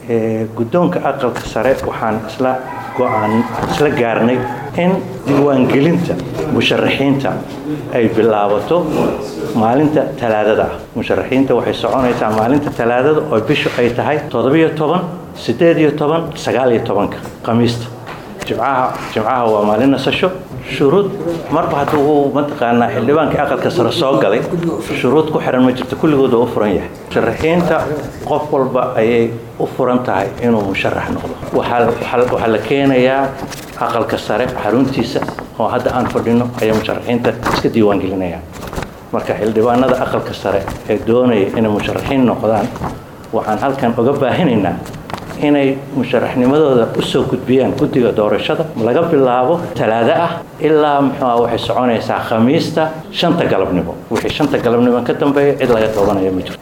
guddoonka aqalka sare waxaan isla go-aan isla gaarnay in diiwaangelinta musharaxiinta ay bilaabato maalinta talaadada ah musharaxiinta waxay soconaysaa maalinta talaadada oo bishu ay tahay toddobiyo toban siddeed iyo toban sagaal iyo tobanka khamiista jimcaha jimcaha waa maalin nasasho shuruud marba hadduu mataqaanaa xildhibaankii aqalka sare soo galay shuruud ku xiran ma jirto kulligood oo u furan yahay musharaxiinta qof walba ayay u furan tahay inuu musharax noqdo waxaa la keenayaa aqalka sare xaruntiisa oo hadda aan fadhino ayay musharaxiinta iska diiwaangelinayaan marka xildhibaanada aqalka sare ee doonaya inay musharaxiin noqdaan waxaan halkan uga baahinaynaa inay musharaxnimadooda u soo gudbiyaan guddiga doorashada laga bilaabo talaado ah ilaa muxuua waxay soconaysaa khamiista shanta galabnimo wixii shanta galabnimo ka dambeeya cid laga qabanaya ma jirto